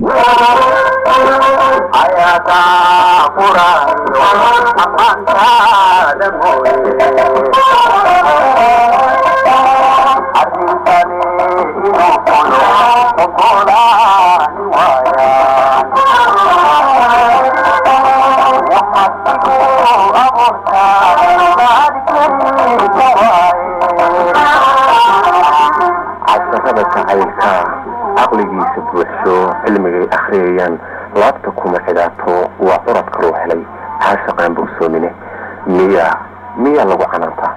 casharada jacaylka caqligiisa buuxsho cilmigay akhriyayaan laabta kuma xidhaato waa curadka loo helay caashaqaan bogsoomine miya miya lagu canaantaa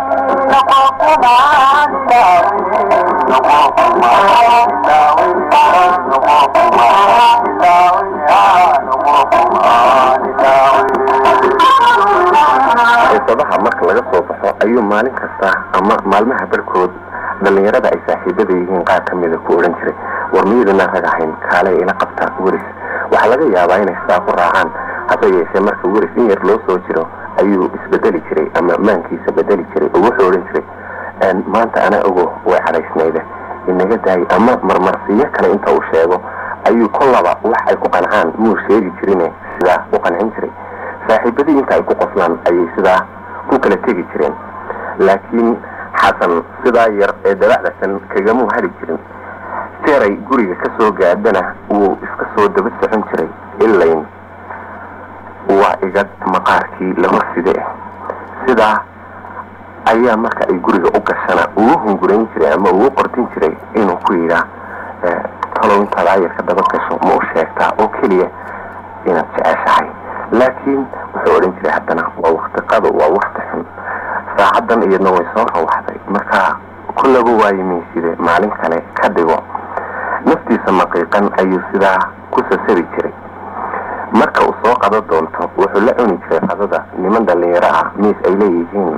xiisadaha marka laga soo baxo ayuu maalin kasta ama maalmaha barkood dhallinyarada ay saaxiibada yihiin qaar ka mida ku odhan jiray war miyadana rag ahayn kaalay ila qabta weris waxaa laga yaabaa inay sidaa ku raacaan hase yeeshee marka weris in yar loo soo jiro ayuu isbedeli jiray ama maankiisa bedeli jiray oo wuxuu odhan jiray maanta ana ogo way cadhaysnayde inaga daay ama marmarsiyo kale inta uu sheego ayuu kollaba wax ay ku qancaan muu sheegi jirine sidaa u qancin jiray saaxiibadii inta ay ku qoslaan ayay sidaa ku kala tegi jireen laakiin xasan sidaa yar ee dabacdasan kagamuu hadhi jirin jeeray guriga ka soo gaadhana wuu iska soo daba socon jiray ilayn waa igad maqaarkii la horside ah sidaa ayaa marka ay guriga u gashana ugu hungurayn jiray ama ugu qortin jiray inuu ku yidhaa talow intaad ayarka daba gasho ma u sheegtaa oo keliya inaad jeceshahay laakiin wuxuu odhan jiray haddana waa wakti qado waa wakti xun saacaddan iyadna way soo rawaxday marka kullaba waayimayside maalin kale ka dhigo naftiisa maqiiqan ayuu sidaa ku sasabi jiray marka uu soo qado doonto wuxuu la cuni jiray qadada niman dhallinyaro ah miis ay leeyihiin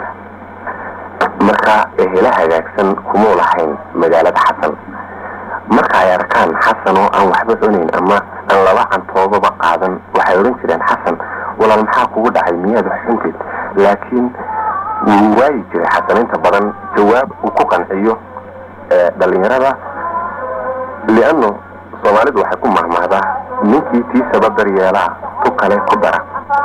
marka ehela hagaagsan kumuu lahayn magaalada xasan marka ay arkaan xasan oo aan waxba cunayn ama aan laba cantoodaba qaadan waxay odhan jireen xasan walaal maxaa kugu dhacay miyaad wax xuntid laakiin wuu waayi jiray xasan inta badan jawaab uu ku qanciyo dhallinyarada lianno soomaalidu waxay ku mahmahdaa ninkii tiisaba daryeelaa tu kale ku dara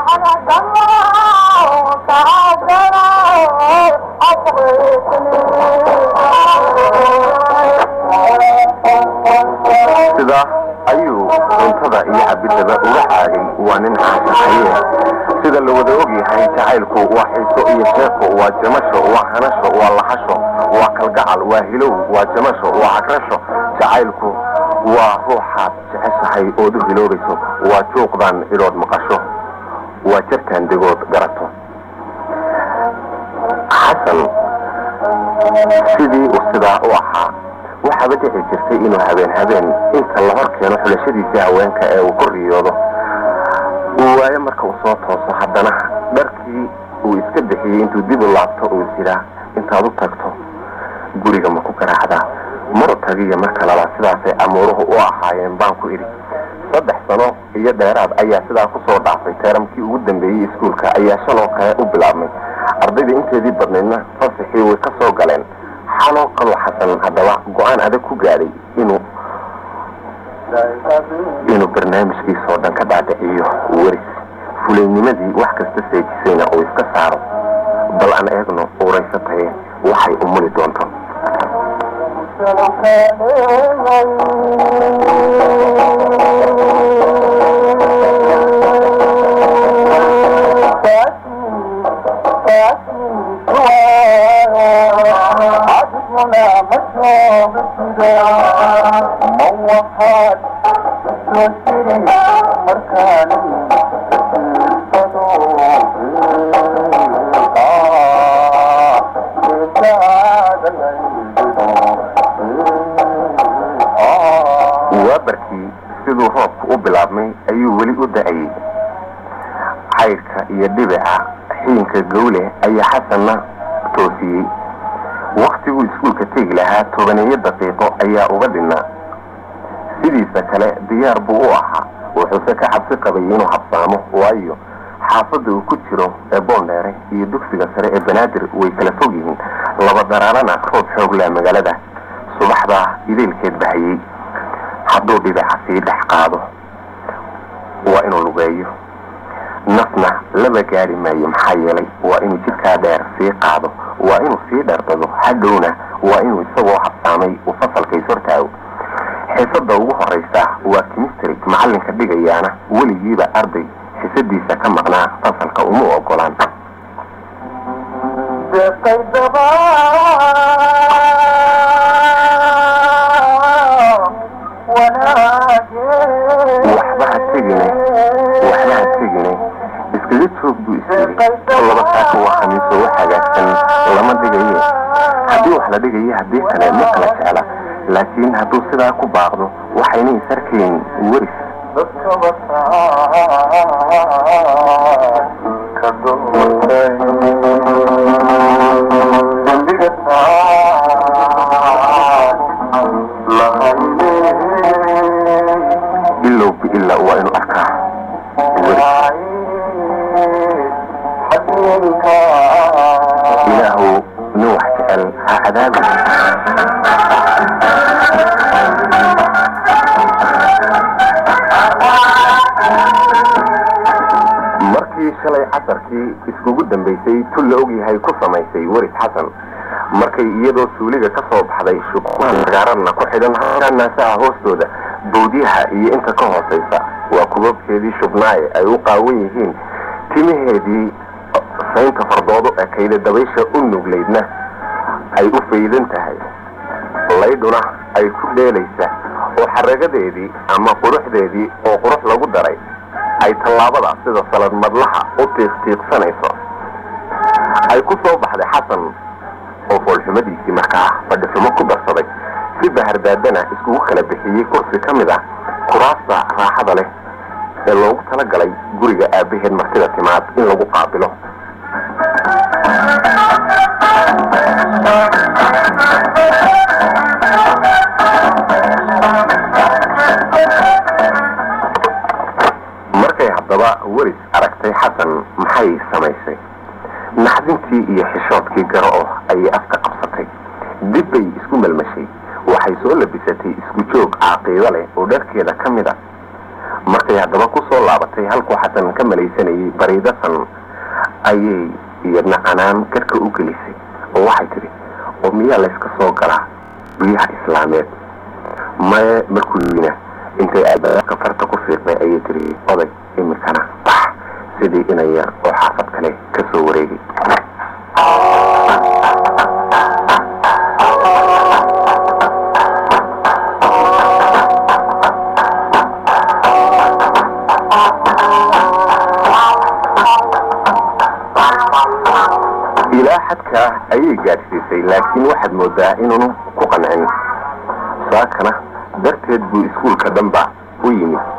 sidaa ayuu cuntada iyo cabidaba uga caagay waa nin caashaqaye sida la wada og yahay jacaylku waa xiiso iyo sheeko waa jamasho waa hanasho waa lahasho waa kalgacal waa hilow waa jamasho waa cagrasho jacaylku waa ruuxaad jeceshahay ood u hiloobayso waa juuqdan idhood maqasho waa jarkaan degood garato xasan sidii uu sidaa u ahaa waxaaba dhici jirtay inuu habeen habeen inta la hor keeno xulashadiisii haweenka ee uu ku riyoodo uu waayo marka uu soo tooso haddana dharkii uu iska bixiyey intuu dib u laabto uu isiraa intaad u tagto guriga ma ku garaacdaa maru tagiyo marka labaad sidaasay amuuruhu u ahaayeen baan ku idhi saddex sano iyo dheeraad ayaa sidaa ku soo dhaafay teeramkii ugu dambeeyey iskuulka ayaa shaloo kale u bilaabmay ardayda inteedii badnaydna fasaxii way ka soo galeen xaloo kaloo xasan haddaba go-aan adag ku gaadhay inuu inuu barnaamijkiisoo dhan ka dhaadhiciyo weris fulaynimadii wax kasta seejisayna uu iska saaro bal aan eegno uuraysataye waxay u muli doonto waabarkii siduu roobku u bilaabmay ayuu weli u da-ayey cayrka iyo dhibica xiinka gawle ayaa xasanna toosiyey waktiguu iskuulka tegi lahaa tobaneeyo daqiiqo ayaa uga dhinnaa sidiisa kale diyaar buu u ahaa wuxuuse ka cabsi qabay inuu habsaamo waayo xaafadda uu ku jiro ee boondheere iyo dugsiga sare ee banaadir way kala fog yihiin laba daraarana roob xoog leh magaalada subaxdaa idaylkeed bahayey hadduu dhibica sii dhex qaado waa inuu lugeeyo nafna laba gaari maayo maxaa yeelay waa inuu jidkaa dheer sii qaado waa inuu sii dherdado hadhowna waa inuu isagoo habsaamay uu fasalka ishortaago xiisada ugu horeysa waa kimistry macalinka dhigayaana weligiiba arday xisadiisa ka maqnaa fasalka uma ogolaan waxba ha tegine waxba ha tegine iskaga joog buu isiri laba saaka waa khamiiso wax hagaagsan lama dhigaye haddii wax la dhigayo haddii kale ma kala jecla laakiin hadduu sidaa ku baaqdo waxayna isarkayn weris ilow biila waa inuu arkaa ilaahu nin wax jecel ha cadaabi markii shalay casarkii iskugu dambaysay tul la ogyahay ku samaysay weris xasan markay iyadoo suuliga ka soo baxday shubmaan magaaradna ku xidhan naasaha hoostooda bawdyaha iyo inta ka hoosaysa waa kubabkeedii shubnaaye ay u qaawan yihiin timaheedii saynta fardoodo ekayda dabaysha u nuglaydna ay u faydan tahay laydhuna ay ku dheelaysa oo xaragadeedii ama quruxdeedii oo qurux lagu daray ay tallaabada sida salad madlaha u tiiqtiiqsanayso ay ku soo baxday xasan oo foolxumadiisii markaa fadhixumo ku darsaday si bahardaadana iskugu kala bixiyey kursi ka mid ah kuraasta raaxada leh ee loogu talagalay guriga aabbaheed martida timaad in lagu qaabilo markay haddaba weris aragtay xasan maxay samaysay naxdintii iyo xishoodkii garo oo ayay afka qabsatay dib bay isku melmashay waxay soo labisatay isku joog caaqiido leh oo dharkeeda ka mid a markay haddaba ku soo laabatay halkuu xasan ka malaysanayay bariidasan ayay iyadna canaan garhka u gelisay oo waxay tidhi oo miyaa layska soo galaa biyaha islaameed maye markuu yina intay albaabka farta ku fiiqday ayay tiri oday imikana bax sidii inay yar oo xaafad kale ka soo wareegay ilaa xadkaa ayay gaadhsiisay laakiin waxaad moodaa inuunu ku qancin saakana darteed buu iskuulka dhanba u yimid